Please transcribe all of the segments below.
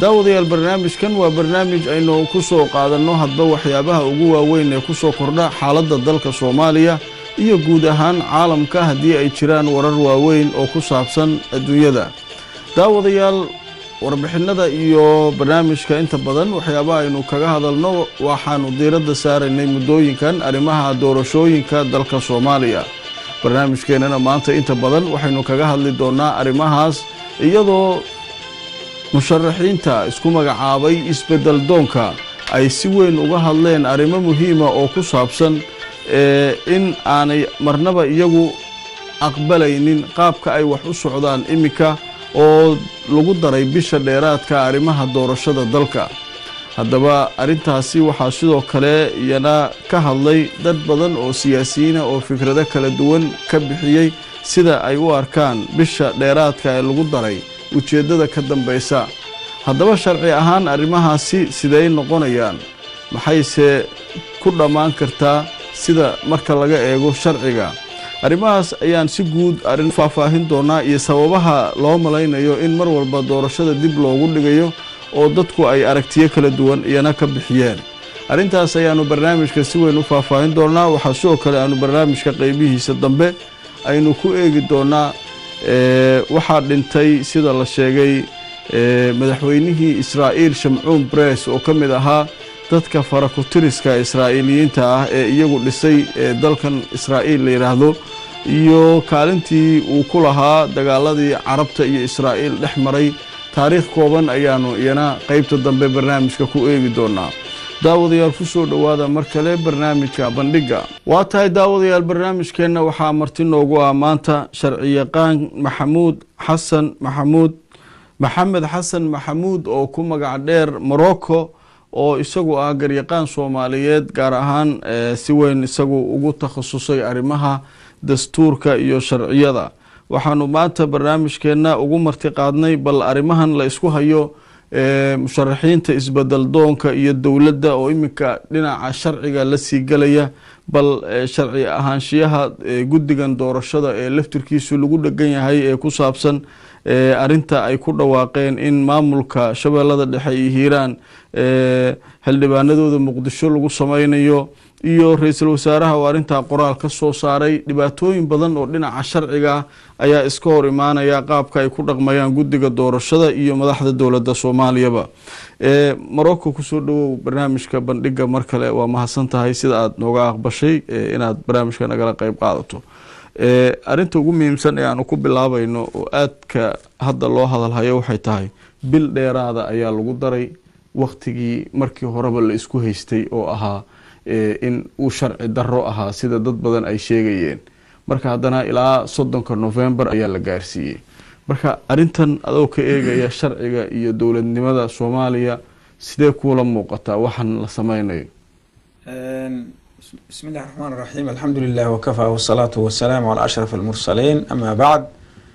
daawadayaal barnaamijkan waa barnaamij aynu ku soo qaadanno hadba waxyaabaha ugu waaweyn ee ku soo kordha xaaladda dalka soomaaliya iyo guud ahaan caalamka haddii ay jiraan warar waaweyn oo ku saabsan adduunyada daawadayaal warbixinada iyo barnaamijka inta badan waxyaabaha aynu kaga hadalno waxaanu diiradda saaraynay muddooyinkan arrimaha doorashooyinka dalka soomaaliya barnaamijkeennana maanta inta badan waxaynu kaga hadli doonnaa arrimahaas iyadoo musharaxiinta isku magacaabay isbeddel doonka ay si weyn uga hadleen arrimo muhiima oo ku saabsan in aanay marnaba iyagu aqbalaynin qaabka ay wax u socdaan iminka oo lagu daray bisha dheeraadka arrimaha doorashada dalka haddaba arrintaasi waxaa sidoo kale iyana ka hadlay dad badan oo siyaasiyiina oo fikrado kala duwan ka bixiyey sida ay u arkaan bisha dheeraadka ee lagu daray ujeeddada ka dambaysa haddaba sharci ahaan arrimahaasi siday noqonayaan maxayse ku dhammaan kartaa sida marka laga eego sharciga arrimahaas ayaan si guud arrin faahfaahin doonaa iyo sababaha loo malaynayo in mar walba doorashada dib loogu dhigayo oo dadku ay aragtiyo kala duwan iyana ka bixiyeen arrintaas ayaanu barnaamijka si weyn u faahfaahin doonaa waxaa sidoo kale aanu barnaamijka qeybihiisa dambe aynu ku eegi doonaa waxaa dhintay sida la sheegay madaxweynihii israa'iil shamcuun bress oo ka mid ahaa dadka farakutiriska israa'iiliyiinta ah ee iyagu dhisay dalkan israa'iil la yidhaahdo iyo kaalintii uu ku lahaa dagaaladii carabta iyo israa'iil dhex maray taariikh kooban ayaanu iyana qeybta dambe barnaamijka ku eegi doonaa daawadayaal ku soo dhowaada mar kale barnaamijka bandhigga waa tahay daawadayaal barnaamijkeenna waxaa marti noogu ah maanta sharciyaqaan maxamuud xasan maxamuud maxamed xasan maxamuud oo ku magac dheer morocco oo isagu ah garyaqaan soomaaliyeed gaar ahaan si weyn isagu ugu takhasusay arrimaha dastuurka iyo sharciyada waxaanu maanta barnaamijkeenna ugu marti qaadnay bal arrimahan la isku hayo musharaxiinta isbedel doonka iyo dowladda oo iminka dhinaca sharciga la sii gelaya bal sharci ahaanshiyaha guddigan doorashada ee laftirkiisu lagu dhegan yahay ee ku saabsan arinta ay ku dhawaaqeen in maamulka shabeellada dhexe iyo hiiraan xildhibaanadooda muqdisho lagu sameynayo iyo ra-iisul wasaaraha oo arrintaa qoraal ka soo saaray dhibaatooyin badan oo dhinaca sharciga ayaa iska hor imaanaya qaabka ay ku dhaqmayaan guddiga doorashada iyo madaxda dowladda soomaaliyaba morocco kusoo dhawow barnaamijka bandhigga mar kale waa mahadsan tahay sida aada nooga aqbashay inaad barnaamijka nagala qeyb qaadato arrinta ugu muhiimsan ee aanu ku bilaabayno oo aadka hadda loo hadalhayo waxay tahay bil dheeraada ayaa lagu daray waktigii markii horeba la isku haystay oo ahaa in uu sharci daro ahaa sida dad badan ay sheegayeen marka haddana ilaa soddonka novembar ayaa la gaarsiiyey marka arrintan adoo ka eegaya sharciga iyo dowladnimada soomaaliya sidee kuula muuqataa waxaan la sameynayo bismi illahi raxmaan raxiim alxamdu lilah wakafaa wasalaatu wasalaamu calaa ashraf almursaliin amaa bacd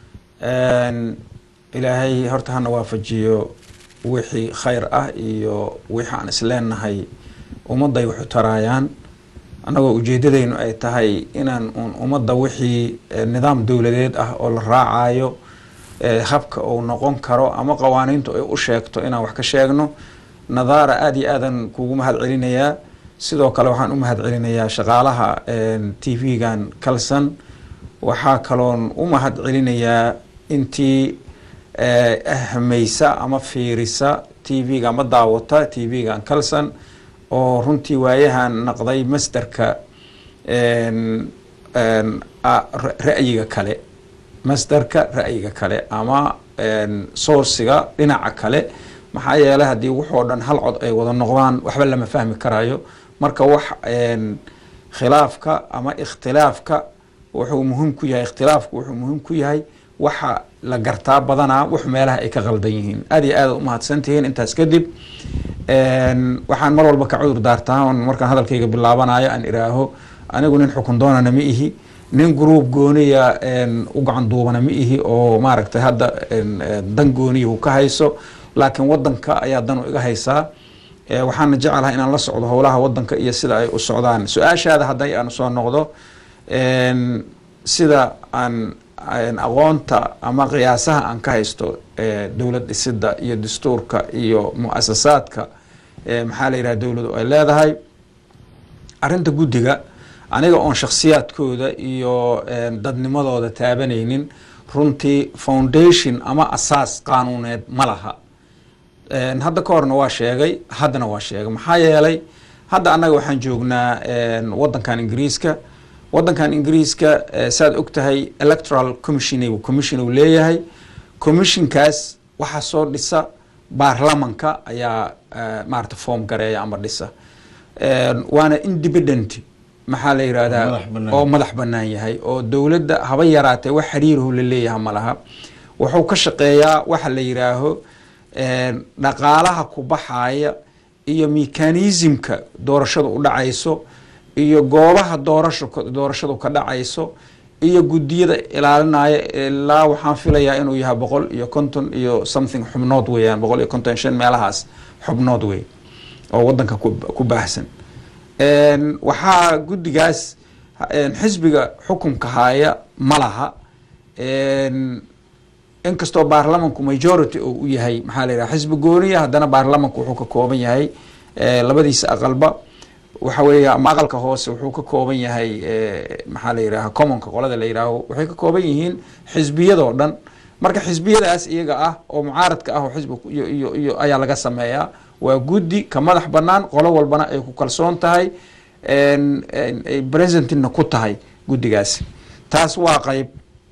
ilaahay horta hana waafajiyo wixii khayr ah iyo wixii aan isleenahay ummadday waxu taraayaan annagoo ujeedadeynu ay tahay inaan uun ummadda wixii nidaam dowladeed ah oo la raacayo habka uu noqon karo ama qawaaniintu ay u sheegto inaan wax ka sheegno nadaara aada iyo aadan kugu mahad celinayaa sidoo kale waxaan u mahad celinayaa shaqaalaha t v-gan kalson waxaa kaloon u mahad celinayaa intii ahmaysa ama fiirisa t v-ga ama daawata t v-gan kalson oo runtii waayahan naqday masderka ra'yiga kale masderka ra'yiga kale ama soursiga dhinaca kale maxaa yeelay haddii waxoo dhan hal cod ay wada noqdaan waxba lama fahmi karayo marka wax khilaafka ama ikhtilaafka wuxuu muhiim ku yahay ikhtilaafku wuxuu muhiim ku yahay waxa la gartaa badanaa wax meelaha ay ka qaldan yihiin aada iyo aada umahadsantihiin intaas kadib waxaan mar walba ka cudur daartaa markaan hadalkayga bilaabanayo aan iraaho anigu nin xukun doonana ma ihi nin gruub gooniya u gacan duubana ma ihi oo maaragtay hadda dan gooniya uu ka hayso laakiin wadanka ayaa dan iga haysaa waxaana jecelahay inaan la socdo howlaha wadanka iyo sida ay u socdaan su-aashaada hadday aan soo noqdo sida aan aqoonta ama qiyaasaha aan ka haysto dowlad dhisida iyo dastuurka iyo mu-asasaadka maxaa la yidhaha dowladu ay leedahay arrinta guddiga aniga oon shakhsiyaadkooda iyo dadnimadooda taabanaynin runtii foundation ama asaas qaanuuneed ma laha hadda ka horna waa sheegay haddana waa sheegay maxaa yeelay hadda annaga waxaan joognaa wadankan ingiriiska wadankan ingiriiska saad og tahay electoral commission commission uu leeyahay commissionkaas waxaa soo dhisa baarlamanka ayaa maarata form gareeya ama dhisa waana independent maxaa la yihahdaa oo madax banaan yahay oo dowladda haba yaraatee wax xiriirahu la leeyaha ma laha wuxuu ka shaqeeyaa waxa la yidhaaho dhaqaalaha ku baxaya iyo mekanismka doorashadu u dhacayso iyo goobaha doorasho doorashadu ka dhacayso iyo guddiyada ilaalinaya ilaa waxaan filayaa inuu yahay boqol iyo konton iyo something xubnood weeyaan boqol iyo konton shan meelahaas xubnood wey oo wadanka ku baahsan waxaa guddigaas xisbiga xukunka haya ma laha inkastoo baarlamanku majority oo u yahay maxaa la yidhaha xisbi gooniya haddana baarlamanku wuxuu ka kooban yahay labadiisa aqalba waxa weeye ama aqalka hoose wuxuu ka kooban yahay maxaa la yidhaha commonka qolada la yidhaaho waxay ka kooban yihiin xisbiyadoo dhan marka xisbiyadaas iyaga ah oo mucaaradka ah oo xisbi iyo iyo ayaa laga sameeyaa waa guddi ka madax banaan qolo walbana ay ku kalsoon tahay presentina ku tahay guddigaasi taas waa qeyb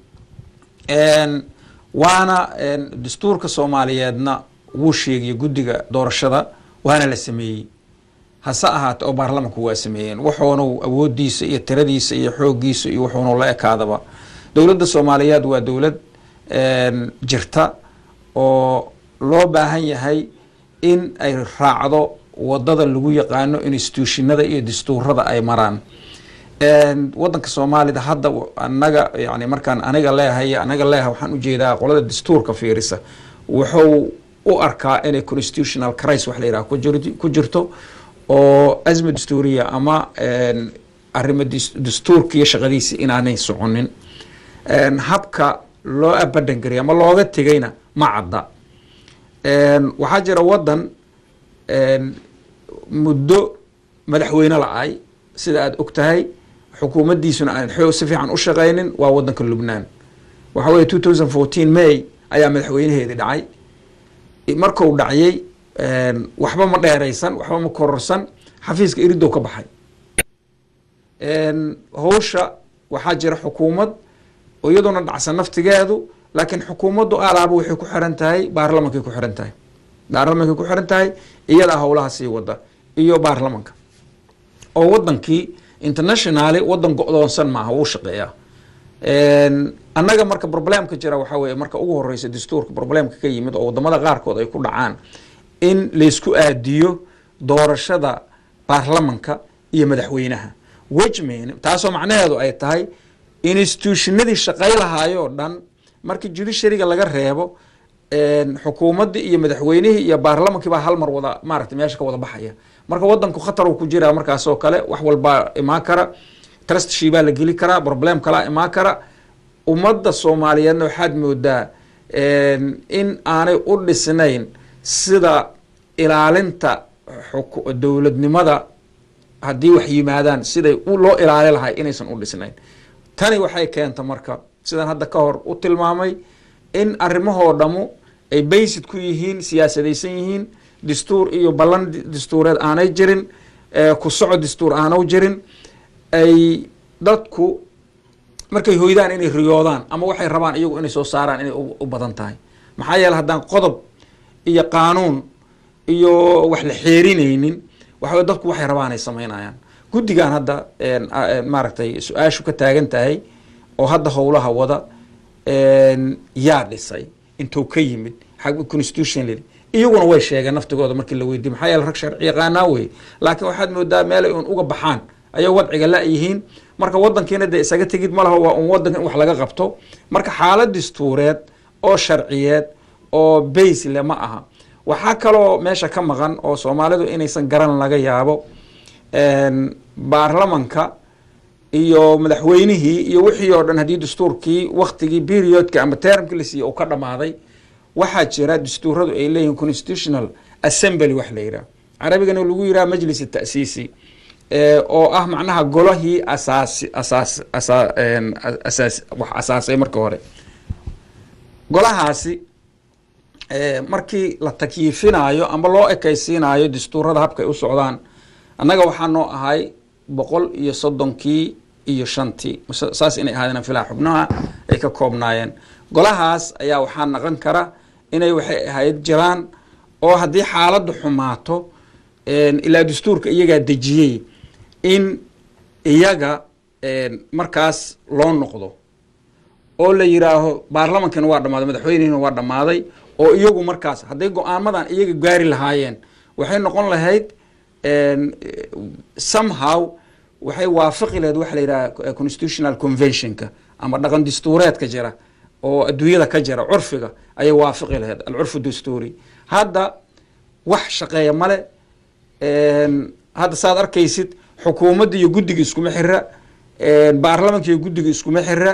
waana dastuurka soomaaliyeedna wuu sheegaya guddiga doorashada waana la sameeyey hase ahaate oo baarlamanku waa sameeyeen wuxuunu awoodiisa iyo tiradiisa iyo xoogiisa iyo wuxuunu la ekaadaba dowladda soomaaliyeed waa dowlad jirta oo loo baahan yahay in ay raacdo wadada lagu yaqaano institutionada iyo dastuurada ay maraan wadanka soomaalida hadda anaga yani markaan aniga leehay anaga leeha waxaan ujeedaa qolada dastuurka fiirisa wuxuu u arkaa inay constitutional crisis wax la yidhaha ku jirto oo azma dastuuriya ama arrimo dastuurka iyo shaqadiisa inaanay soconin habka loo abadan gariya ama looga tegayna ma cadda waxaa jira wadan muddo madaxweyne la-ay sida aada og tahay xukuumaddiisuna aan xoog si fiican u shaqaynin waa wadanka lubnaan waxa weye two thousand fourteen may ayaa madaxweynaheedii dhacay marku dhacyay waxba ma dheeraysan waxba ma kororsan xafiiska iridow ka baxay howsha waxaa jira xukuumad oo iyaduna dhacsan naftigeedu laakiin xukuumaddu alaaba waxay ku xiran tahay baarlamankay ku xiran tahay baarlamankay ku xiran tahay iyadaa howlaha sii wada iyo baarlamanka oo wadankii internationally wadan go-doonsan maaha wuu shaqeeyaa annaga marka problemka jira waxaa weye marka ugu horeysa dastuurka problemka ka yimid oo wadamada qaarkood ay ku dhacaan in laysku aadiyo doorashada baarlamanka iyo madaxweynaha wejman taasoo macnaheedu ay tahay institutionadii shaqay lahaayoo dhan markii judiciaryga laga reebo xukuumaddii iyo madaxweynihii iyo baarlamankii baa hal mar wada maaragtay meesha ka wada baxaya marka wadanku khatar uu ku jiraa markaas oo kale wax walbaa imaan kara trustshii baa la geli karaa problem kalaa imaan kara ummadda soomaaliyeedna waxaad moodaa in aanay u dhisnayn sida ilaalinta dowladnimada haddii wax yimaadaan siday loo ilaali lahay inaysan u dhisnayn tani waxay keenta marka sidaan hadda ka hor u tilmaamay in arrimahoo dhammu ay baysid ku yihiin siyaasadaysan yihiin dastuur iyo ballan dastuureed aanay jirin ku soco dastuur aanu jirin ay dadku markay hoydaan inay riyoodaan ama waxay rabaan iyagu inay soo saaraan inay u badan tahay maxaa yeele haddaan qodob iyo qaanuun iyo wax la xeerinaynin waxa dadku waxay rabaan ay samaynayaan guddigan hadda maaragtay su-aashu ka taagan tahay oo hadda howlaha wada yaa dhisay intuu ka yimid constitutionally iyaguna way sheegeen naftigooda markii la weydiye maxaa yeele rag sharci yaqaanaa wey laakiin waxaad moodaa meelay un uga baxaan ayay wadciga la-yihiin marka wadankiina dee isaga tegid ma laha waa un wadanka in wax laga qabto marka xaalad dastuureed oo sharciyeed oo baysle ma aha waxaa kaloo meesha ka maqan oo soomaalidu inaysan garan laga yaabo baarlamanka iyo madaxweynihii iyo wixii oo dhan haddii dastuurkii waktigii periodka ama termkii la siiyey uu ka dhammaaday waxaa jira dastuuradu ay leeyihin constitutional assembly wax la yidhaha carabigana lagu yidhaha majlis ta'siisi oo ah macnaha golahii asaasi asaas asaa asaas wax asaasay marka hore golahaasi markii la takyiifinaayo ama loo ekaysiinayo dastuurada habka ay u socdaan annaga waxaa noo ahay boqol iyo soddonkii iyo shantii saas inay ahaadeen filaa xubnaha ay ka koobnaayeen golahaas ayaa waxaa naqon kara inay waxay ahayd jiraan oo haddii xaaladdu xumaato ilaa dastuurka iyagaa dejiyey in iyaga markaas loo noqdo oo la yidhaaho baarlamankina waa dhammaaday madaxweynihina waa dhammaaday oo iyagu markaas hadday go-aamadan iyaga gaari lahaayeen waxay noqon lahayd somehow waxay waafaqi lahayd waxa la yidhaha constitutional conventionka ama dhaqan dastuureedka jira oo adduunyada ka jira curfiga ayay waafaqi lahayd alcurfu dastuuri hadda wax shaqeeya male hadda saad arkaysid xukuumadda iyo guddiga iskuma xira baarlamanka iyo guddiga iskuma xira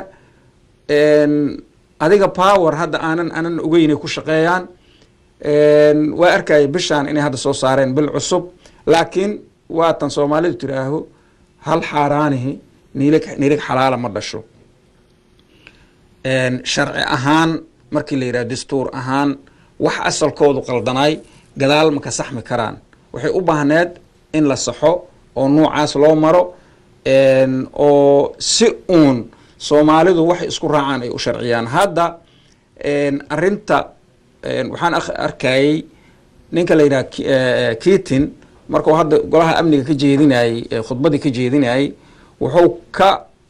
adiga power hadda aanan aanan ogeynay ku shaqeeyaan waa arkaya bishaan inay hadda soo saareen bil cusub laakiin waatan soomaalidu tiraaho hal xaaraanihi niilig niilig xalaala ma dhasho sharci ahaan markii la yidhaha dastuur ahaan wax asalkoodu qaldanaay gadaal ma ka saxmi karaan waxay u baahneed in la saxo oo nuucaas loo maro oo si uun soomaalidu waxay isku raacaan ay u sharciyaan hadda arinta waxaan arkayey ninka la yidhaha kitin markuu hadda golaha amniga ka jeedinayey khudbadii ka jeedinayey wuxuu ka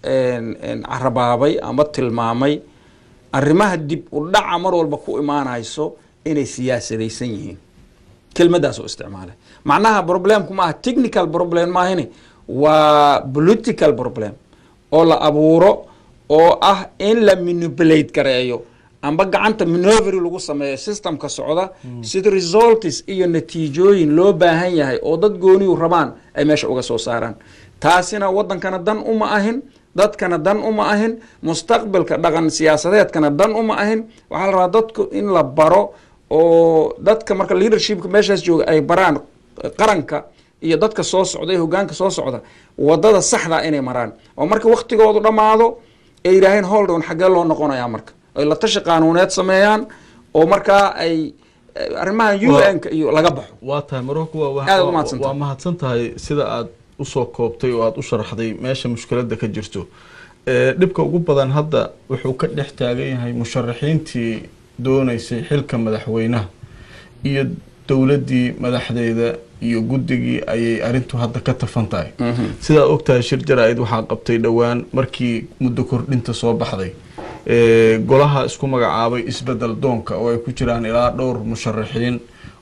carabaabay ama tilmaamay arrimaha dib u dhaca mar walba ku imaanayso inay siyaasadaysan yihiin kelmadaas oo isticmaalay macnaha problemku maaha technical problem maahini waa political problem oo la abuuro oo ah in la manipulate gareeyo amba gacanta manovery lagu sameeyo systemka socda sida results iyo natiijooyin loo baahan yahay oo dad gooniyu rabaan ay meesha uga soo saaraan taasina wadankana dan uma ahin dadkana dan uma ahin mustaqbalka dhaqan siyaasadeedkana dan uma ahin waxaa la rabaa dadku in la baro oo dadka marka leadershipka meeshaas jooga ay baraan qaranka iyo dadka soo socda iyo hogaanka soo socda wadada saxda inay maraan oo marka waktigoodu dhammaado ay yidhaaheen holdon xaggee loo noqonayaa marka ay la tashi qaanuuneed sameeyaan oo markaa ay arrimahan u n-ka iyo laga baxo waa tahay marorku Aad ugu mahadsantahay. waa mahadsan tahay sida aad usoo koobtay oo aada u sharaxday meesha mushkiladda ka jirto Ee, dhibka ugu badan hadda wuxuu ka dhex taagan yahay musharaxiintii dooneysay xilka madaxweynaha iyo dowladdii madaxdeeda iyo guddigii ayay arrintu hadda ka tafan tahay sidaa ogtahay shir jaraa'id waxaa qabtay dhowaan markii muddo kordhinta soo baxday Ee, golaha isku magacaabay isbedel doonka oo ay ku jiraan ilaa dhowr musharaxiin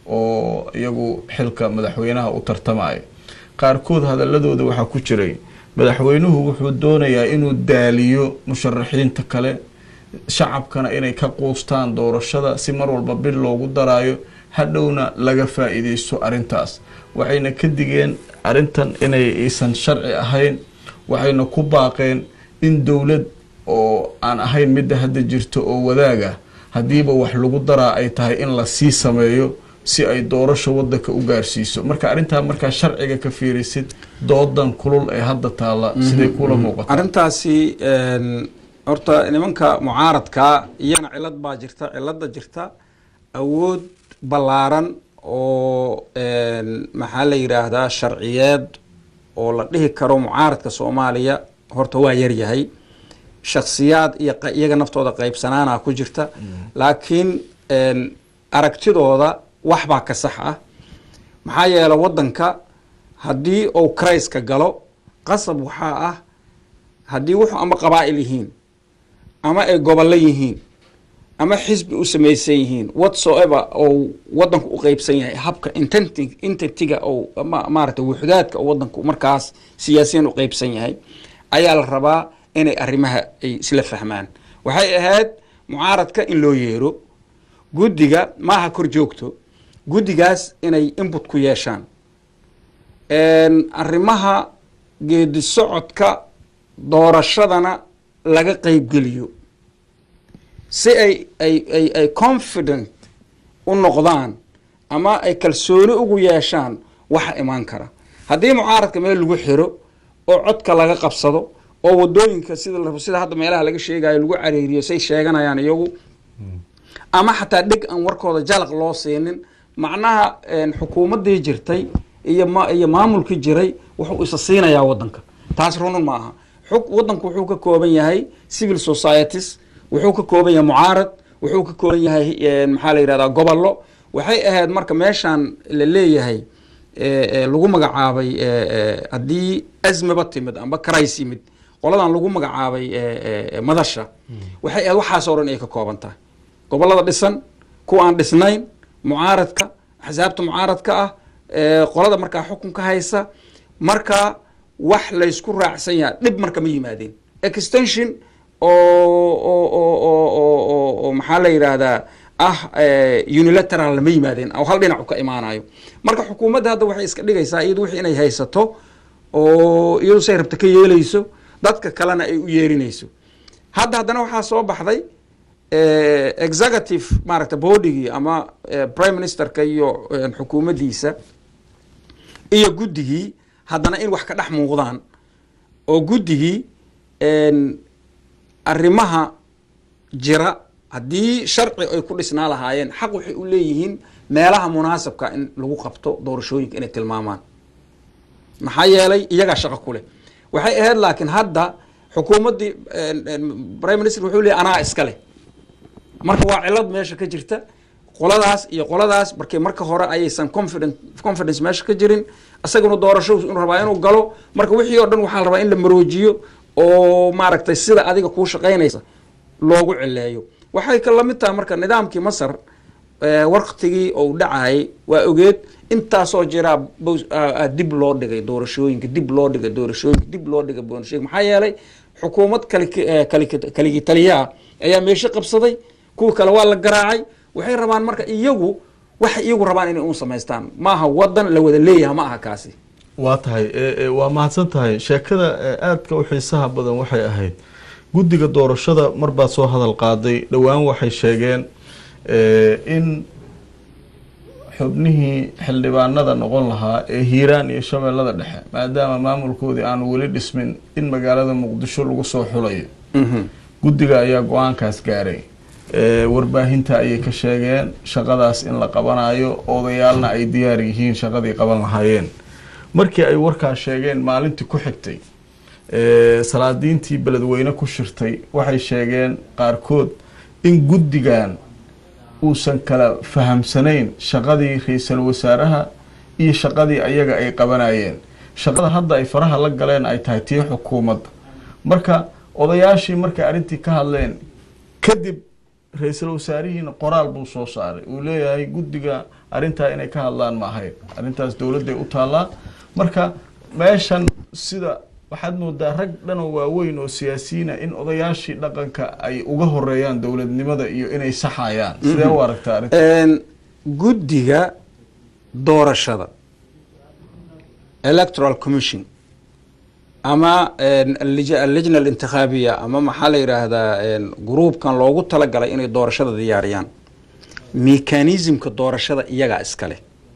oo iyagu xilka madaxweynaha u tartamaya qaarkood hadaladooda waxaa ku jiray madaxweynuhu wuxuu doonayaa inuu daaliyo musharaxiinta kale shacabkana inay ka quustaan doorashada si mar walba bil loogu daraayo hadhowna laga faa-iideysto arrintaas waxayna ka digeen arrintan inay aysan sharci ahayn waxayna ku baaqeen in dowlad oo aan ahayn midda hadda jirto oo wadaaga haddiiba wax lagu daraa ay tahay in la sii sameeyo si ay doorasho wadanka u gaarsiiso marka arrintaa markaa sharciga ka fiirisid doodan kulul ee hadda taalla siday kula muuqata arrintaasi een, horta nimanka mucaaradka iyana cilad baa jirta cilada jirta awood ballaaran oo een, maxaa la yidhaahdaa sharciyeed oo la dhihi karo mucaaradka soomaaliya horta waa yaryahay shaksiyaad iyo qa- iyaga naftooda qaybsanaana ku jirta laakiin een, aragtidooda wax baa ka sax ah maxaa yeele wadanka haddii uu krayska galo qasab waxaa ah haddii wuxuu ama qabaa'il yihiin ama ay gobollo yihiin ama xisbi u samaysan yihiin whatsoever oo wadanku u qeybsan yahay habka intenti- entitiga oo ma- maaragtay wuxdaadka oo wadanku markaas siyaasiyan u qeybsan yahay ayaa la rabaa inay arrimaha ay isla fahmaan waxay ahayd mucaaradka in loo yeero guddiga maaha kor joogto guddigaas inay input ku yeeshaan Een, arrimaha geedi socodka doorashadana laga qeybgeliyo si ay ay ay ay confident u noqdaan ama ay kalsooni ugu yeeshaan waxa imaan kara haddii mucaaradka meel lagu xiro oo codka laga qabsado oo wadooyinka sida la rabo sida hadda meelaha laga sheegayo lagu careeriyo say sheeganayaan iyagu ama xataa dheg aan warkooda jalaq loo siinin macnaha een, xukuumaddii jirtay iyo ma iyo maamulkii jiray wuxuu isa siinayaa wadanka taas runun ma aha xug wadanku wuxuu ka kooban yahay civil societies wuxuu ka kooban yahay mucaarad wuxuu ka kooban yahay een, maxaa la yidhahdaa gobollo waxay ahayd marka meeshaan la leeyahay ee, ee, lagu magacaabay ee, ee, haddii azmaba timid amba karays yimid qoladan lagu magacaabay ee, ee, ee, madasha waxay ahayd waxaasoo dhan ay ka kooban tahay gobollada dhisan kuwa aan dhisnayn mucaaradka axsaabta mucaaradka ah ee, qolada markaa xukunka haysa marka wax laysku raacsan yaha dhib marka ma yimaadeen extension oo oo oo oo oo oo oo maxaa la yidhaahdaa ah eh, unilateral lama yimaadeen oo hal dhinacu ka imaanayo marka xukuumadda hadda waxay iska dhigaysaa iyadu wixii inay haysato oo iyadu say rabta ka yeelayso dadka kalena ay u yeerinayso hadda haddana waxaa soo baxday eh, executive maaragta bodigii ama eh, prime ministerka iyo eh, xukuumaddiisa iyo guddigii haddana in wax ka dhex muuqdaan oo guddigii een, arrimaha jira haddii sharci ay ku dhisnaa lahaayeen xaq waxay u leeyihiin meelaha munaasabka in lagu qabto doorashooyinka inay tilmaamaan maxaa yeelay iyagaa shaqo ku leh waxay ahayd laakiin hadda xukuumaddii een, een, prime minister wuxuu leeyahy anaa iska leh marka waa cilad meesha ka jirta qoladaas iyo qoladaas markii marka hore ayaysan confident confidence meesha ka jirin isaguna doorasho inuu rabaa inuu galo marka wixii oo dhan waxaa la rabaa in la maroojiyo oo maaragtay sida adiga kuu shaqaynaysa loogu cileeyo waxay ka lamid tahay marka nidaamkii masar eh, waqtigii uu dhacayay waa ogeed intaasoo jiraa bows- aa- aa dib loo dhigay doorashooyinka dib loo dhigay doorashooyinka dib loo dhigay doorashooyinka maxaa yeelay xukuumad kali kali- kaligi taliyaa ayaa meesho qabsaday kuwa kale waa la garaacay waxay rabaan marka iyagu waxay iyagu rabaan inay un samaystaan maaha wadan la wada leeyaha ma aha kaasi waa tahay e- e, waa mahadsan tahay sheekada e, aadka u xiisaha badan waxay ahayd guddiga doorashada mar baad soo hadal qaaday dhowaan waxay sheegeen e, in xubnihii xildhibaanada noqon lahaa ee hiiraan iyo shabeellada dhexe maadaama maamulkoodii aanu weli dhismin in magaalada muqdisho lagu soo xulayo guddiga ayaa go-aankaas gaaray e, warbaahinta ayay ka sheegeen shaqadaas in la qabanayo odayaalna ay diyaar yihiin shaqadii qaban lahaayeen markii ay warkaas sheegeen maalintii ku xigtay e, salaadiintii beledweyne ku shirtay waxay sheegeen qaarkood in guddigan uusan kala fahamsanayn shaqadii ra-iisul wasaaraha iyo shaqadii ayaga ay qabanayeen shaqada hadda ay faraha la galeen ay tahay tii xukuumadda marka odayaashii markay arrintii ka hadleen kadib ra-iisul wasaarihiina qoraal buu soo saaray uu leeyahay guddiga arrintaa inay ka hadlaan ma ahayn arrintaas dowladday u taallaa marka meeshan sida waxaad moodaa rag dhanoo waaweyn oo siyaasiyiina in odayaashii dhaqanka ay uga horeeyaan dowladnimada iyo inay saxayaan sidee u aragtaa arrinta Een, guddiga doorashada electoral commission ama een, allij- allajna alintikhaabiya ama maxaa la yidhaahdaa een, gruubkan loogu talagalay inay doorashada diyaariyaan mekanismka doorashada iyagaa iskale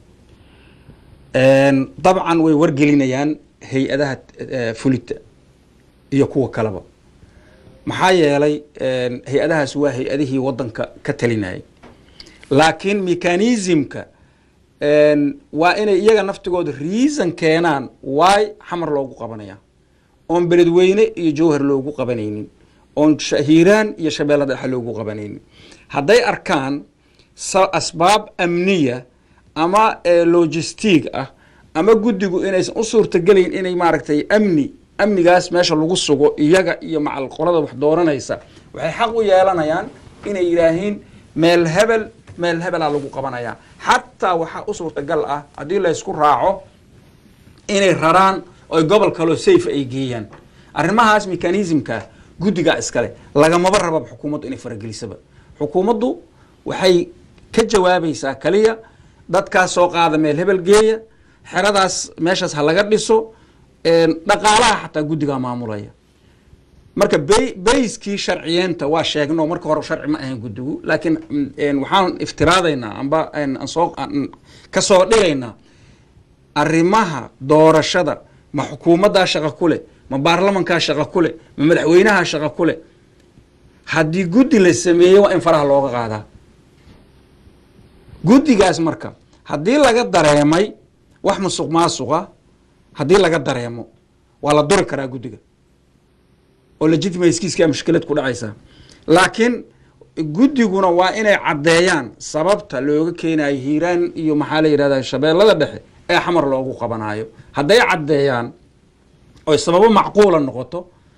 Een, dabcan way wargelinayaan hay-adaha eh, fulita iyo kuwa kaleba maxaa yeelay een, hay-adahaas waa hay-adihii wadanka ka talinayay laakiin mekanismka een, waa inay iyaga naftigooda reason keenaan waay xamar loogu qabanaya oon beledweyne iyo jowhar loogu qabanaynin oon sha- hiiraan iyo shabeellada dhexe loogu qabanaynin hadday arkaan sa- asbaab amniya ama eh, logistig ah ama guddigu inaysan u suurtagelayn inay maaragtay amni amnigaas meesha lagu sugo iyaga iyo macal qolada wax dooranaysa waxay xaq u yeelanayaan inay yidhaahiin meel hebel meel hebelaa lagu qabanayaa xataa waxaa u suurtagal ah haddii laysku raaco inay raraan oy gobol kaloo safe ay geeyaan arrimahaas mekanismka guddigaa iskale lagamaba rababa xukuumaddu inay faragelisaba xukuumaddu waxay ka jawaabaysaa kaliya dadkaas soo qaada meel hebel geeya xeradaas meeshaas ha laga dhiso een, dhaqaalaha xataa guddigaa maamulaya marka bay- bayskii sharciyeenta waa sheegno marka hore sharci ma ahayn guddigu laakiin mm, een, waxaan iftiraadaynaa amba een, aan soo aan ka soo dhigaynaa arrimaha doorashada ma xukuumaddaa shaqo ku leh ma baarlamankaa shaqo ku leh ma madaxweynaha shaqo ku leh haddii guddi la sameeyo waa in faraha looga qaadaa guddigaas marka haddii laga dareemay wax musuq maasuqa haddii laga dareemo waa la duri karaa guddiga oo legitimatekiiskaa mushkilad ku dhacaysaa laakiin guddiguna waa inay caddeeyaan sababta looga keenayo hiiraan iyo maxaa la yidhahda shabeellada dhexe ee xamar loogu qabanayo hadday caddeeyaan oy sababo macquula noqoto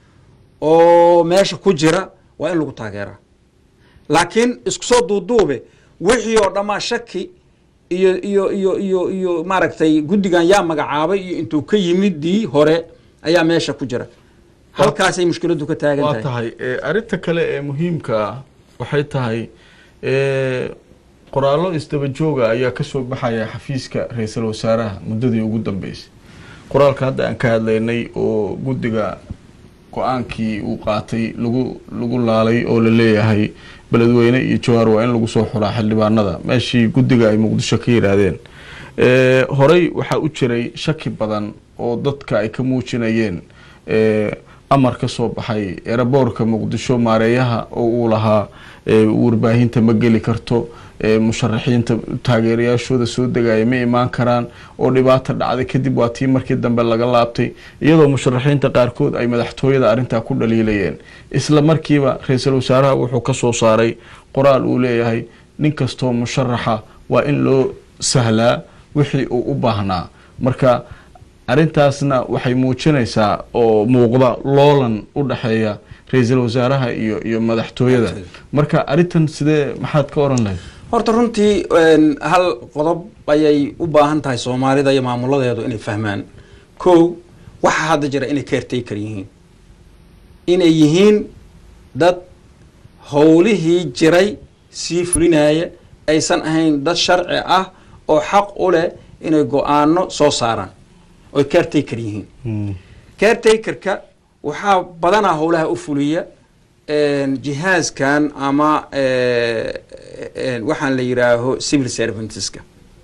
oo meesha ku jira waa in lagu taageeraa laakiin isku soo duuduube wixii oo dhammaa shaki iyo iyo iyo iyo iyo maaragtay guddigan yaa magacaabay iyo intuu ka yimidii hore ayaa meesha ku jira halkaasay mushkiladdu ka taagan waa tahay tahay e, arrinta kale ee muhiimka ah waxay tahay e, qoraallo isdaba jooga ayaa kasoo baxaya xafiiska ra-iisul wasaaraha muddadii ugu dambeysay qoraalka hadda aan ka hadlaynay oo guddiga go-aankii uu qaatay lagu lagu laalay oo la leeyahay beledweyne iyo jawaar waa in lagu soo xulaa xildhibaanada meeshii guddiga ay muqdisho ka yidhaahdeen e, horey waxaa u jiray shaki badan oo dadka ay ka muujinayeen e, amar ka soo baxay eraboorka muqdisho maareeyaha oo uu lahaa e, warbaahinta ma geli karto e, musharaxiinta taageerayaashooda soo degaya ma imaan karaan oo dhibaata dhacday kadib waa tii markii dambe laga laabtay iyadoo musharaxiinta qaarkood ay madaxtooyada arrintaa ku dhaliilayeen isla markiiba ra-iisul wasaaraha wuxuu ka soo saaray qoraal uu leeyahay nin kastoo musharaxa waa in loo sahlaa wixii uu u baahnaa marka arrintaasna waxay muujinaysaa oo muuqda loolan u dhexeeya ra-iisul wasaaraha iyo iyo madaxtooyada marka arrintan sidee maxaad ka oran lahayd horta runtii een, hal qodob ayay u baahan tahay soomaalida iyo maamuladeedu inay fahmaan kow waxa hadda jira inay caretaker yihiin inay yihiin dad howlihii jiray sii fulinaya aysan ahayn dad sharci ah oo xaq u leh inay go-aano soo saaraan oy caretaker yihiin caretakerka waxaa badanaa howlaha u fuliya een, jihaaskan ama eh, een, waxaan la yidhaaho civil servanteska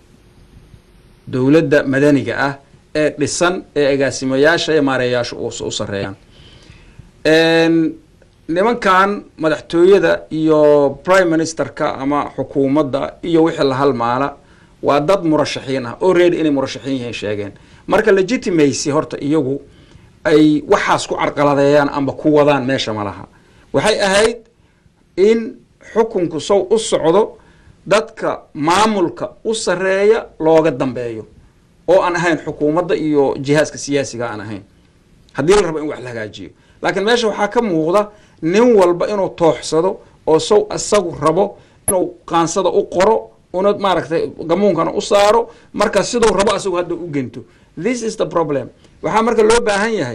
dowladda madaniga ah ee dhisan ee agaasimayaasha iyo maareeyaasha u u sareeyaan Een, nimankan madaxtooyada iyo prime ministerka ama xukuumadda iyo wixii la halmaala waa dad murashaxiin ah already inay murashaxiin yihiin sheegeen marka legitimacy horta iyagu ay waxaas ku carqaladeeyaan amba ku wadaan meesha ma laha waxay ahayd in xukunku sow u socdo dadka maamulka u sareeya looga dambeeyo oo aan ahayn xukuumadda iyo jihaaska siyaasiga aan ahayn haddii la rabo in wax la hagaajiyo laakiin meesha waxaa ka muuqda nin walba inuu tooxsado oo sow isagu rabo inuu qaansada u qoro una maaragtay gamuunkana u saaro marka siduu rabo asagu hadda u gento this is the problem waxaa marka loo baahan yahay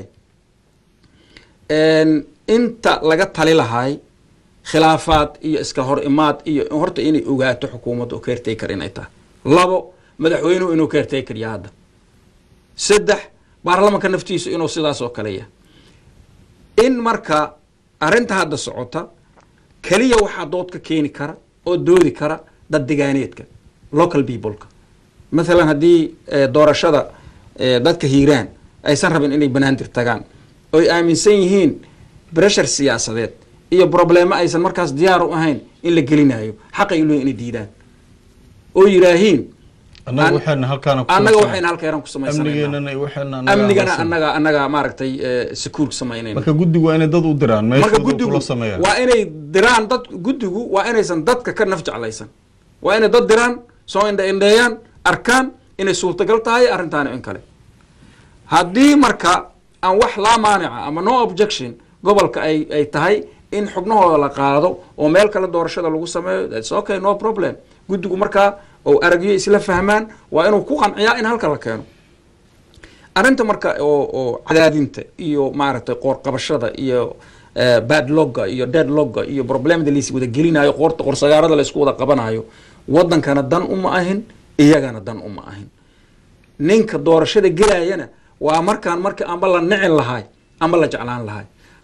een, inta laga tali lahay khilaafaad iyo iska hor imaad iyo horta inay ogaato xukuumadda oo caretaker inay tahay labo madaxweynuhu inuu caretaker yahay hadda saddex baarlamanka naftiisu inuu sidaas oo kale yahay in marka arrinta hadda socota keliya waxaa dood ka keeni kara oo doodi kara dad degaaneedka local peopleka mathalan haddii eh, doorashada eh, dadka hiiraan aysan rabin inay banaandir tagaan oy aaminsan yihiin breshar siyaasadeed iyo problemo aysan markaas diyaar u ahayn in la gelinayo xaqay leeyihin inay diidaan oo yidhaahiin annaga An- waxayna halkaana ku annaga samaysanaa. waxayna halkeeran ku samaysanayna amnigeenana iyo waxayna annaga amnigana aan la annaga annaga maaragtay eh, secure samaynayna marka guddigu waa inay dad u diraan marka meeshooda guddigu kula sameeyaan waa inay diraan dad guddigu waa inaysan dadka ka naf jeclaysan waa inay dad diraan soo indha indheeyaan arkaan inay suurtagal tahay arrintaani in kale haddii marka aan wax laa maanica ama no objection gobolka ay ay tahay in xubnahooda la qaado oo meel kale doorashada lagu sameeyo thats okay no problem guddigu markaa oo aragyo isla fahmaan waa inuu ku qanciyaa in halka la keeno arrinta marka oo oo cadaadinta iyo maaragtay qoorqabashada iyo eh, badlogga iyo deadlogga iyo problemada lais wada gelinayo qoorta qorsagaarada la isku wada qabanayo wadankana dan uma ahin iyagana dan uma ahin ninka doorashada gelayana waa markaan marka amba la nicin lahay amba la jeclaan lahay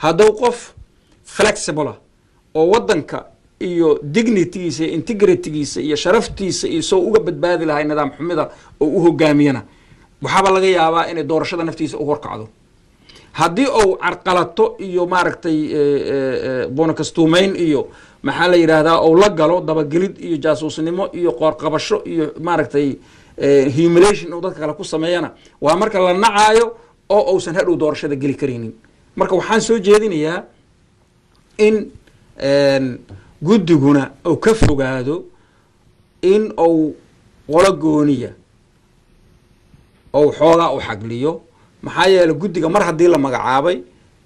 hadduu qof flexible ah oo wadanka iyo dignitygiisa iyo integritygiisa iyo sharaftiisa iyo soo uga badbaadi lahay nidaam xumida oo u hogaamiyana waxaaba laga yaabaa inay doorashada naftiisa u horkacdo haddii uu carqalato iyo maaragtay boonakastuumeyn iyo maxaa la yidhaahdaa ou la galo dabagelid iyo jaasuusnimo iyo qoorqabasho iyo maaragtay humulation inuu dadka kale ku sameeyana waa marka la nacaayo oo uusan hadhow doorashada geli karaynin marka waxaan soo jeedinayaa in guddiguna uu ka fogaado in uu qolo gooniya ou xoogaa u xagliyo maxaa yeeley guddiga mar haddii la magacaabay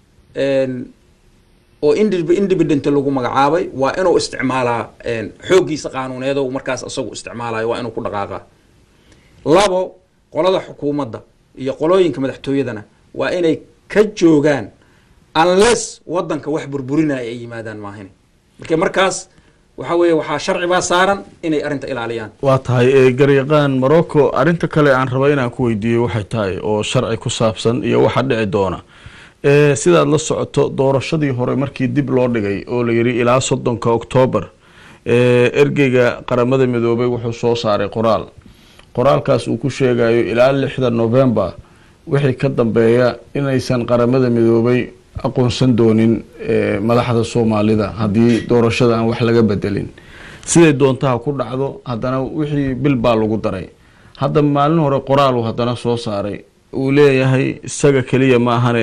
oo independent lagu magacaabay waa inuu isticmaalaa xooggiisa qaanuuneed o markaas isagu isticmaalayo waa inuu ku dhaqaaqa labo qolada xukuumadda iyo qolooyinka madaxtooyadana waa inay ka joogaan unless wadanka wax burburinaya ay yimaadaan maahine marka markaas waxa weeye waxaa sharci baa saaran inay arrinta ilaaliyaan waa tahay garyaqaan morocco arrinta kale aan raba inaan ku weydiiyo waxay tahay oo sharci ku saabsan iyo waxa dhici doona sidaad la socoto doorashadii hore markii dib loo dhigay oo la yidhi ilaa soddonka oktoobar ergeyga qaramada midoobay wuxuu soo saaray qoraal qoraalkaas uu ku sheegayo ilaa lixda novembar wixii ka dambeeya inaysan qaramada midoobay aqoonsan doonin madaxda soomaalida haddii doorashada aan wax laga bedelin siday doontaha ku dhacdo haddana wixii bil baa lagu daray hadda maalin hore qoraalu haddana soo saaray uu leeyahay isaga keliya ma ahane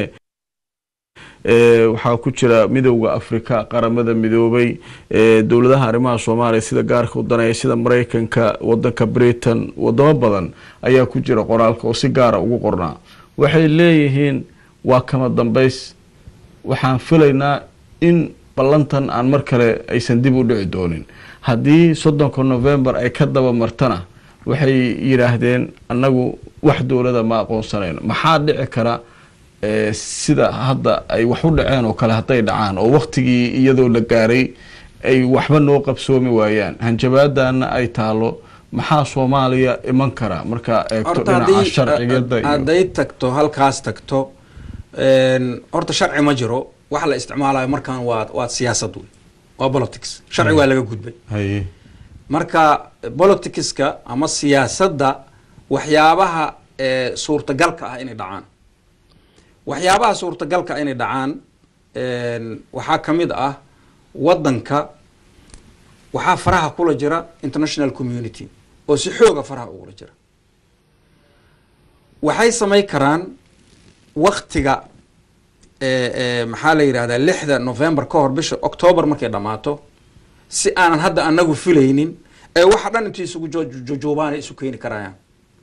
waxaa ku jira midowda afrika qaramada midoobay dowladaha arrimaha soomaaliya sida gaarka u daneeya sida mareykanka wadanka britain wadamo badan ayaa ku jira qoraalka oo si gaara ugu qornaa waxay leeyihiin waa kama dambays waxaan filaynaa in ballantan aan mar kale aysan dib u dhici doonin haddii soddonka novembar ay ka daba martana waxay yidhaahdeen annagu wax dowlada ma aqoonsanayno maxaa dhici kara sida hadda ay wax u dhaceen oo kale hadday dhacaan oo waktigii iyadoo la gaaray ay waxba noo qabsoomi waayaan hanjabaadana ay taalo maxaa soomaaliya iman kara markaa eegto dhinaca sharcigada hadday tagto halkaas tagto horta sharci ma jiro waxa la isticmaalayo markaan waa waa siyaasad wey waa politics sharci waa laga gudbay haye marka politicska ama siyaasadda waxyaabaha suurtagalka ah inay dhacaan waxyaabaha suurtagalka inay dhacaan waxaa ka mid ah wadanka waxaa faraha kula jira international community oo si xooga faraha ugula jira waxay samay karaan waktiga maxaa la yidhahdaa lixda november ka hor bisha october markay dhammaato si aanan hadda anagu filaynin ee waxa dhan intii isugu jojoobaan isu keeni karayaan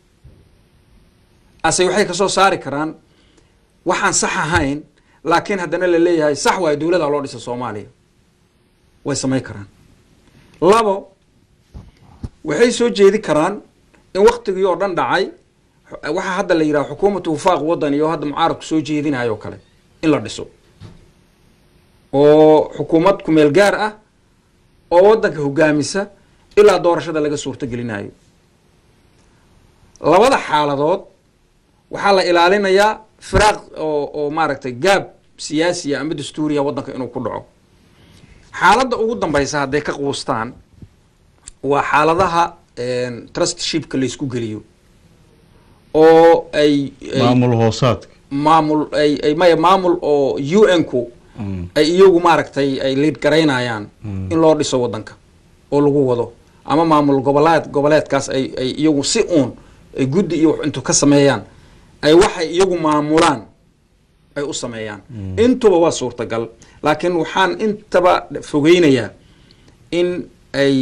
ase waxay kasoo saari karaan waxaan sax ahayn laakiin haddana la leeyahay sax waayo dowlada loo dhisa soomaaliya way samayn karaan labo waxay soo jeedi karaan in waktigii oo dhan dhacay waxaa hadda la yidhaha xukuumatu wifaaq wadani oo hadda mucaaradku soo jeedinayo o kale in la dhiso oo xukuumad kumeel gaar ah oo wadanka hogaamisa ilaa doorashada laga suurto gelinayo labada xaaladood waxaa la ilaalinayaa firaaq oo oo maaragtay gaab siyaasiya ama dastuuriya waddanka inuu ku dhaco xaaladda ugu dambaysa hadday ka quustaan waa xaaladaha trustshipka laysku geliyo oo ay maamul hoosaadka maamul ay ay maya maamul oo u n ku ay iyagu maaragtay ay liid garaynayaan in loo dhiso waddanka oo lagu wado ama maamul goboleed goboleedkaas ay ay iyagu si uun ay guddi iyo wax intu ka sameeyaan ay waxay iyagu maamulaan ay u sameeyaan intuba waa suurtagal laakiin waxaan intaba fogeynayaa in ay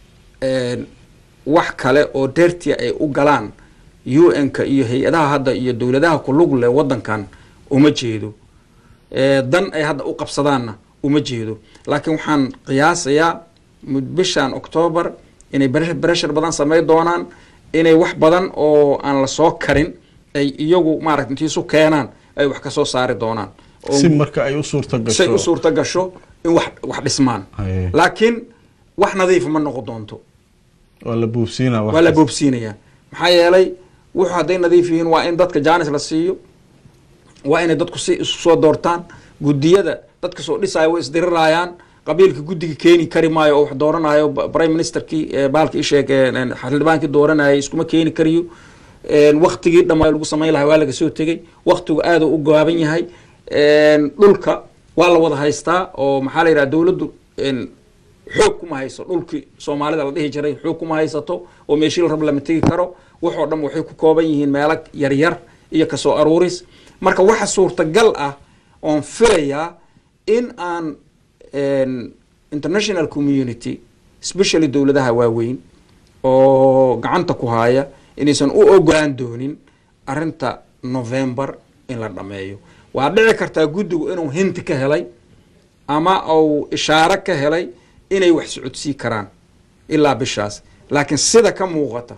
wax kale oo deertia ay u galaan u n-ka iyo hay-adaha hadda iyo dowladaha kulug leh waddankan uma jeedo dan ay hadda u qabsadaanna uma jeedo laakiin waxaan qiyaasayaa bishan octoobar inay bereshar badan samey doonaan inay wax badan oo aan la soo karin ay iyagu maarata intiisu keenaan ay wax kasoo saari doonaan si marka ay u suurta gasho say u suurta gasho in wax wax dhismaan Haye. laakiin wax nadiifa ma noqon doonto waa la buufsiina waa la boobsiinayaa maxaa yeelay wuxuu hadday nadiif yihiin waa in dadka jaanis la siiyo waa inay dadku si isu soo doortaan guddiyada dadka soo dhisaya way isdirirayaan qabiilka guddiga keeni kari maayo oo wax dooranayo prime ministerkii baalka isheeg xildhibaankii dooranayay iskuma keeni kariyo waktigii dhammaa lagu samayn lahaa waa laga soo tegey waktigu aada u gaaban yahay dhulka waa la wada haystaa oo maxaa la yidhaha dowladdu xoog kuma hayso dhulkii soomaalida la dhihi jiray xoog kuma haysato oo meeshii la rab lama tegi karo waxoo dhan waxay ku kooban yihiin meelo yaryar iyo kasoo aruuris marka waxa suurtagal ah oon filayaa in aan international community especially dowladaha waaweyn oo gacanta ku haya inaysan u ogolaan doonin arinta november in la dhameeyo waa dhici kartaa guddigu inuu hinti ka helay ama uu ishaaro ka helay inay wax socodsii karaan ilaa bishaas laakiin sida ka muuqata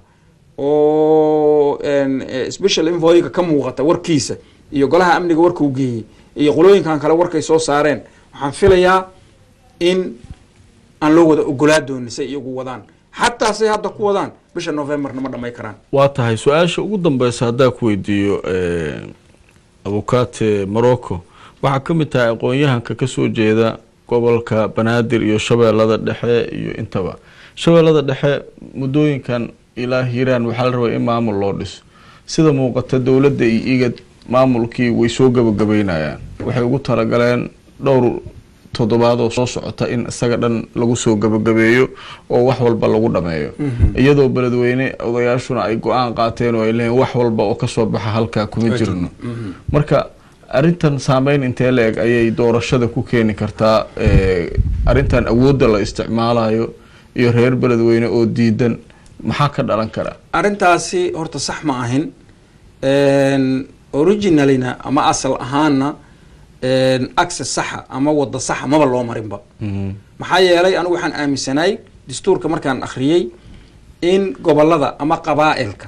oo special invoyga ka muuqata warkiisa iyo golaha amniga warkuu geeyey iyo qolooyinkan kale warkay soo saareen waxaan filayaa in aan loo wada ogolaa doonin say iyagu wadaan xataa say hadda ku wadaan bisha novemberna ma dhamay karaan waa tahay su-aasha ugu dambeysa haddaa ku weydiiyo abukate morocco waxaa ka mid tahay aqoon-yahanka kasoo jeeda gobolka banaadir iyo shabeellada dhexe iyo intaba shabeellada dhexe muddooyinkan ilaa hiiraan waxaa la rabaa in maamul loo dhiso sida muuqata dowladda iyo igad maamulkii way soo gabagabeynayaan waxay ugu talagaleen dhowr toddobaad oo soo socota in isaga dhan lagu soo gabagabeeyo oo wax walba lagu dhameeyo iyadoo beledweyne odayaashuna ay go-aan qaateen oo ay leeyiin wax walba oo kasoo baxa halkaa kuma jirno marka arrintan saameyn intee la eg ayay doorashada ku keeni kartaa arrintan awoodda la isticmaalayo iyo reer beledweyne oo diidan maxaa ka dhalan kara arrintaasi horta sax ma ahin originalina ama asal ahaana access saxa ama wada saxa maba loo marinba maxaa yeelay anigu waxaan aaminsanaay dastuurka markaan akhriyey in gobolada ama qabaa'ilka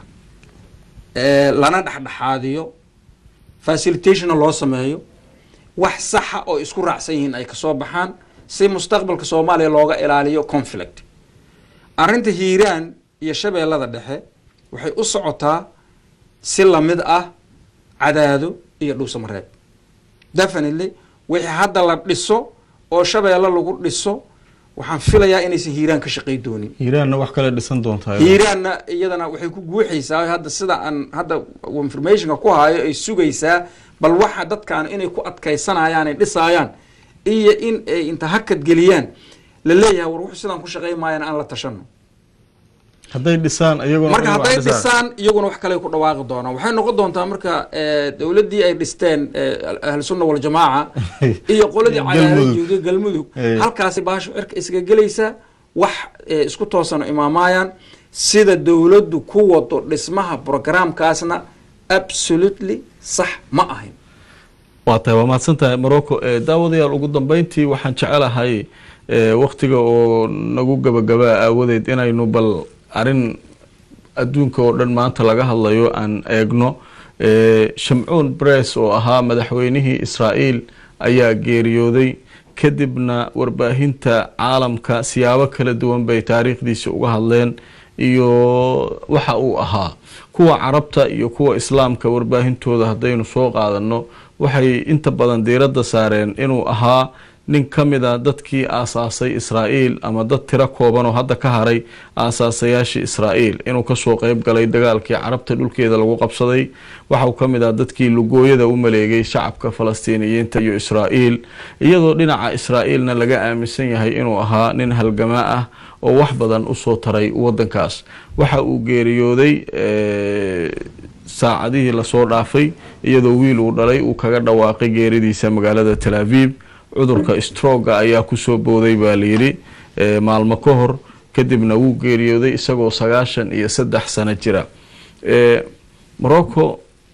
lana dhexdhexaadiyo facilitationna loo sameeyo wax saxa oo isku raacsan yihiin ay kasoo baxaan si mustaqbalka soomaaliya looga ilaaliyo conflict arrinta hiiraan iyo shabeellada dhexe waxay u socotaa si lamid ah cadaado iyo dhuusamareeb definitely wixii hadda la dhiso oo shabeelle lagu dhiso waxaan filayaa inaysan hiiraan ka shaqay doonin hiiraanna wax kale dhisan doontaa hiiraanna iyadana waxay ku guuxaysaa hadda sida aan hadda informationka ku hayo ay sugaysaa bal waxa dadkan inay ku adkaysanayaan ay dhisaayaan iyo in ay inta hakad geliyaan la leeyahay war wuxuu sidaan ku shaqay maayaan aan la tashano hadday dhisaan iyaguna marka hadday dhisaan iyaguna wax kale ku dhawaaqi doonaan waxay noqon doontaa marka dowladdii ay dhisteen ahlusunna waljamaaca iyo qoladii cagaarajuuga galmudug halkaasi baasho cirka isaga gelaysa wax isku toosano imaamaayaan sida dowladdu ku wado dhismaha programkaasna absolutely sax ma ahin waa tahay waa mahadsan tahay morocco daawadayaal ugu dambeyntii waxaan jecelahay waktiga oo nagu gabagabaa aawadeed inaynu bal arrin adduunka oo dhan maanta laga hadlayo aan eegno shamcuun bress oo ahaa madaxweynihii israa'iil ayaa geeriyooday kadibna warbaahinta caalamka siyaabo kala duwan bay taariikhdiisa uga hadleen iyo waxa uu ahaa kuwa carabta iyo kuwa islaamka warbaahintooda haddaynu soo qaadano waxay inta badan diiradda saareen inuu ahaa nin ka mid a dadkii aasaasay israa'iil ama dad tiro kooban oo hadda ka haray aasaasayaashii israa'iil inuu kasoo qeyb galay dagaalkii carabta dhulkeeda lagu qabsaday waxauu ka mid ah dadkii lugooyada u maleegay shacabka falastiiniyiinta iyo israa'iil iyadoo dhinaca israa'iilna laga aaminsan yahay inuu ahaa nin halgamaa ah oo wax badan usoo taray wadankaas waxa uu geeriyooday saacadihii lasoo dhaafay iyadoo wiil uu dhalay uu kaga dhawaaqay geeridiisa magaalada tel aviv cudurka stroga ayaa kusoo booday baa layidhi maalmo ka hor kadibna wuu geeriyooday isagoo sagaashan iyo saddex sano jira morocco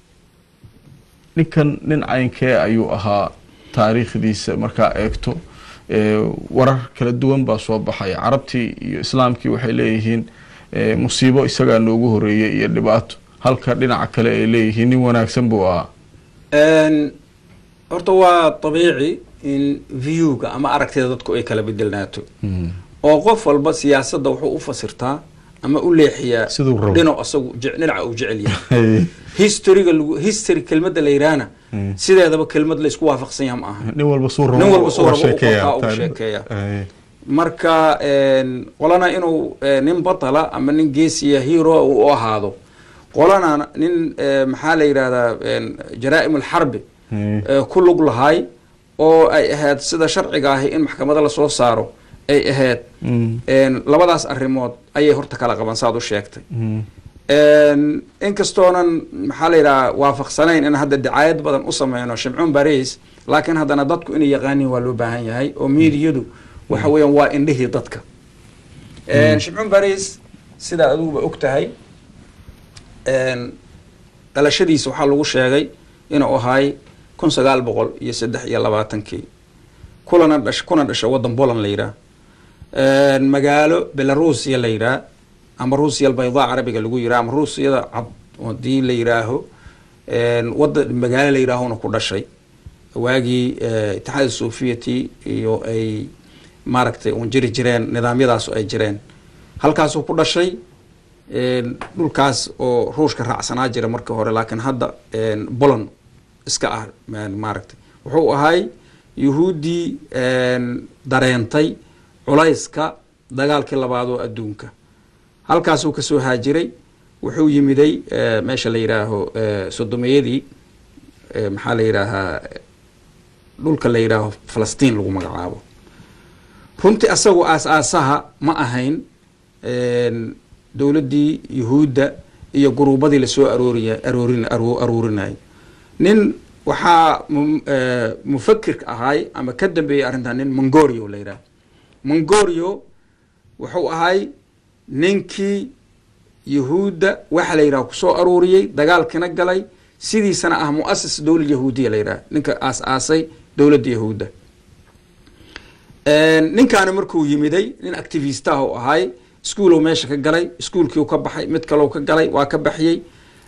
ninkan nin caynkee ayuu ahaa taariikhdiisa markaa eegto warar kala duwan baa soo baxay carabtii iyo islaamkii waxay leeyihiin musiibo isagaa noogu horeeyay iyo dhibaato halka dhinaca kale ay leeyihiin nin wanaagsan buu ahaa horta waa abiici in viewga ama aragtida dadku ay kala bedelnaato oo qof walba siyaasadda wuxuu u fasirtaa ama u leexiyaa Siduu rabo. dhinac asagu je- dhinaca uu jecel yahay Hey. historyga lagu history kelmadda la yidhaahna sideedaba kelmad la isku waafaqsan yaha ma aha nin walba suu rabo Nin walba suu uga rabo u sheekeeyaa. qortaa, uga Taan- sheekeeyaa. Hey. marka een, qolana inuu eh, nin batala ama nin geesiya hero uu u ahaado qolana nin eh, maxaa la yidhahdaa een, jaraa'im alxarbi Hey. eh, ku lug lahay oo ay ahayd sida sharciga ahi in maxkamado lasoo saaro ay ahayd Mm. een, labadaas arrimood ayay horta kala qaban saad u sheegtay Mm. Een, inkastoonan maxaa la yidhaha waafaqsanayn in hadda dicaayad badan u sameyno shimcuun baris laakiin haddana dadku inay yaqaaniin waa loo baahan yahay oo miidiyadu waxa weeyaan waa indhihii dadka Een, shimcuun baris sidaa adiguba og tahay een, dhalashadiisa waxaa lagu sheegay inuu ahay kun sagaal boqol iyo saddex iyo labaatankii kulana dhash kuna dhasha waddan poland la yidhaah Een, magaalo belarusia la yidhaah ama ruusiya albaydaa carabiga lagu yidhaha ama ruusiyada cad hadii la yidhaaho een, wadda magaalo la yidhaahona ku dhashay waagii eh, itixaad sofiyati iyo ay maaragtay uun jiri jireen nidaamyadaas ay jireen halkaasuu ku dhashay een, dhulkaas oo ruushka raacsanaa jira markii hore laakiin hadda een, poland iska ah ma- maaragtay wuxuu ahay yuhuuddii een, dareentay culayska dagaalkii labaad oo adduunka halkaasuu kasoo haajiray wuxuu yimiday eh, meesha la yidhaaho eh, sodomeyadii eh, maxaa la yidhaahaa dhulka la yidhaaho falastiin lagu magacaabo runtii asagu aas-aasaha ma ahayn een, dowladdii yuhuudda iyo guruubadii lasoo arooriya aroorin aroo- aroorinayay nin waxaa mu- eh, mufakirka ahay ama ka dambeeyey arrintan nin mongorio la yidhaah mongorio wuxuu ahay ninkii yuhuudda waxa la yidhaha kusoo aruuriyey dagaalkina galay sidiisana ah muasis dowlad yahuudiya la yidhaha ninka aas-aasay dowladda yahuudda ninkaani markuu yimiday nin activistah u ahay iskuulow meesha ka galay iskuulkiiu ka baxay mid kalow ka galay waa ka baxiyey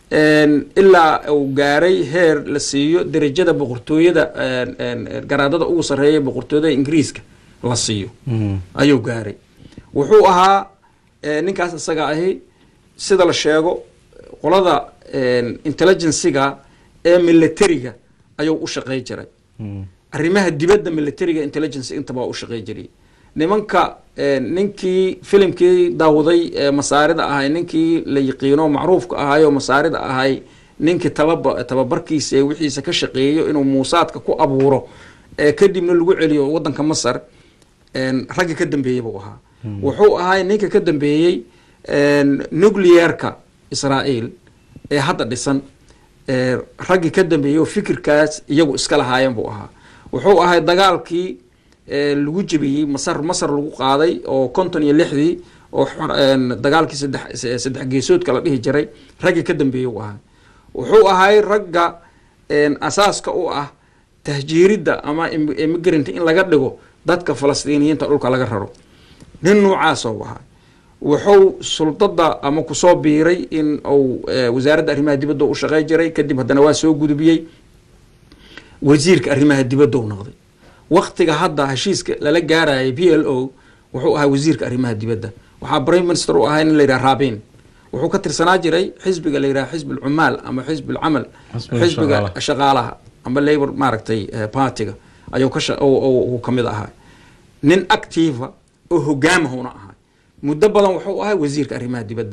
ilaa uu gaaray heer la siiyo derajada boqortooyada garaadada ugu sarreeya boqortooyada ingiriiska la siiyo ayuu gaaray wuxuu ahaa ninkaas isaga ahi sida la sheego qolada intelligencyga ee militariga ayuu u shaqey jiray arrimaha dibadda militariga intelligence intaba u shaqey jiray nimanka ninkii filimkii daawaday masaarida ahay ninkii la yiqiino macruufka ahayo masaarida ahay ninkii tababa tababarkiisa ee wixiisa ka shaqeeyo inuu muusaadka ku abuuro kadibna lagu celiyo wadanka masar ragga ka dambeeyey buu ahaa wuxuu ahay ninka ka dambeeyey nuclearka israael ee hadda dhisan raggii ka dambeeyey oo fikirkaas iyagu iska lahaayeen buu ahaa wuxuu ahay dagaalkii lagu jebiyey masar masar lagu qaaday oo konton iyo lixdii oo dagaalkii saddex saddex geesoodka la dhihi jiray raggii ka dambeeyey u ahaa wuxuu ahay ragga asaaska u ah tahjiiridda ama immigrant in laga dhigo dadka falastiiniyiinta dhulka laga raro nin noocaasa u ahaa wuxuu suldada ama kusoo biiray in uu wasaaradda arrimaha dibadda u shaqey jiray kadib haddana waa soo gudubiyey wasiirka arrimaha dibadda u noqday waktiga hadda heshiiska lala gaarayay p l o wuxuu ahaa wasiirka arrimaha dibadda waxaa prime minister u ahaa in la yidhaha rabin wuxuu ka tirsanaa jiray xisbiga la yidhaha xisb alcumaal ama xisb alcamal xisbiga shaqaalaha ama labor maaragtay partiga ayuu ka uu kamid ahaa nin activa oo hogaamahuna ahaa muddo badan wuxuu ahaa wasiirka arrimaha dibadda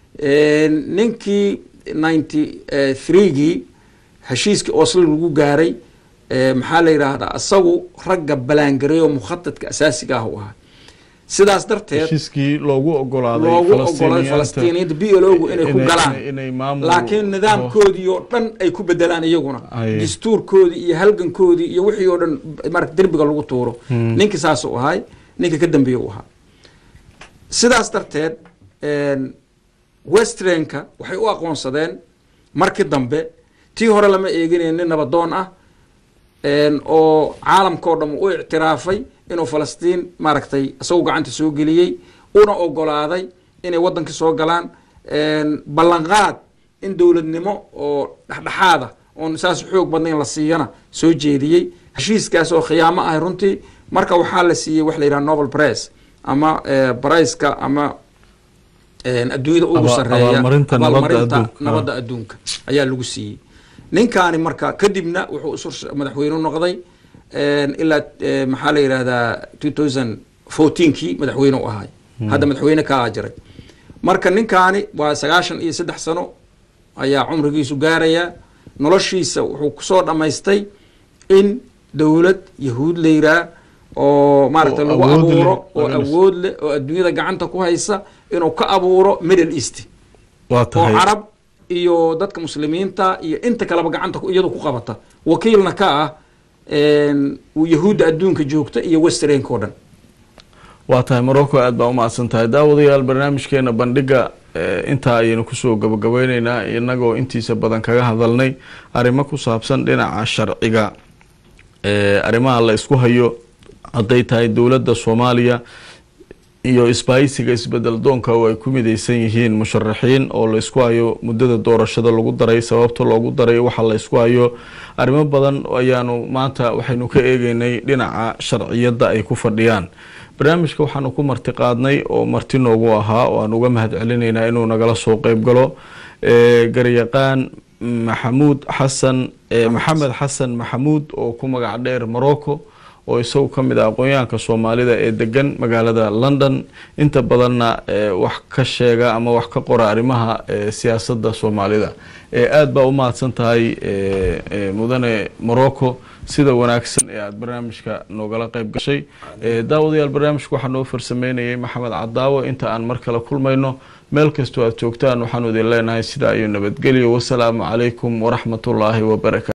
ninkii ninety threegii heshiiskii oslo lagu gaaray maxaa la yidhaahdaa isagu ragga balaangareeyo mukhadadka asaasiga ah u ahaa sidaas darteed heshiiskii loogu ogolaaday loogu ogolay falastiiniyiinta b l ogu inay ku galaan laakiin nidaamkoodii oo dhan ay ku bedelaan iyaguna dastuurkoodii iyo halgankoodii iyo wixii oo dhan marata derbiga lagu tuuro ninkii saasuu ahay ninka ka dambeeye u ahaa sidaas darteed westrenka waxay u aqoonsadeen markii dambe tii hore lama eeginayn nin nabadoon ah oo caalamkao dham u ictiraafay inuu falastiin maaragtay isagu gacanta soo geliyey una ogolaaday inay wadankii soo galaan ballanqaad in dowladnimo oo dhexdhexaada oon saas xoog badnayn la siiyana soo jeediyey heshiiskaas oo khiyaamo ahay runtii marka waxaa la siiyey wax la yidhaha novel press ama briceka ama adduunyada ugu Aba- sareeya abaalmarinta nabadda abaalmarinta adduunka. nabadda adduunka ayaa lagu siiyey ninkaani marka kadibna wuxuu isu madaxweyne noqday ilaa eh, maxaa la yidhahdaa 2014kii madaxweyne u ahay hadda madaxweyne kaa jiray marka ninkaani waa sagaashan iyo saddex sano ayaa cumrigiisu gaaraya noloshiisa wuxuu kusoo dhammaystay in dowlad yahuud la yiraa oo maaragtay Oo lagu awood leh, abuuro oo Middle East. awood leh oo adduunyada gacanta ku haysa inuu ka abuuro middle east waa oo tahay carab iyo dadka muslimiinta iyo inta kaleba gacanta ku- iyadu ku qabata wakiilna ka ah een, uu yahuudda adduunka joogta iyo westernka oo dhan waa tahay morocco aad baa umahadsan tahay daawadayaal barnaamijkeena bandhiga eh, intaa ayaynu kusoo gabagabeyneynaa inagoo intiisa badan kaga hadalnay arrimo ku saabsan dhinaca sharciga eh, arrimaha la isku hayo hadday tahay dowladda soomaaliya iyo isbaahisiga isbedel doonka oo ay ku mideysan yihiin musharaxiin oo la isku hayo muddada doorashada lagu daray sababta loogu daray waxa la isku hayo arrimo badan ayaanu maanta waxaynu ka eegeynay dhinaca sharciyadda ay ku fadhiyaan barnaamijka waxaanu ku marti qaadnay oo marti noogu ahaa oo aan uga mahad celinaynaa inuu nagala soo qeyb galo eh, garyaqaan maxamuud xasan eh, maxamed xasan maxamuud oo ku magac dheer morocco oo isagu ka mid ah aqoonyahanka soomaalida ee degan magaalada london inta badanna eh, wax ka sheega ama wax ka qora arrimaha eh, siyaasadda soomaalida Eh, aad baa u mahadsan tahay eh, eh, mudane morocco sida wanaagsan ee aada barnaamijka noogala qeyb gashay Eh, daawadayaal barnaamijka waxaa noo farsameynayay maxamed cadaawo inta aan mar kale kulmayno meel kastoo aad joogtaan waxaanu idin leenahay sidaa iyo nabadgelyo wasalaamu calaykum waraxmatullaahi wabarakaatu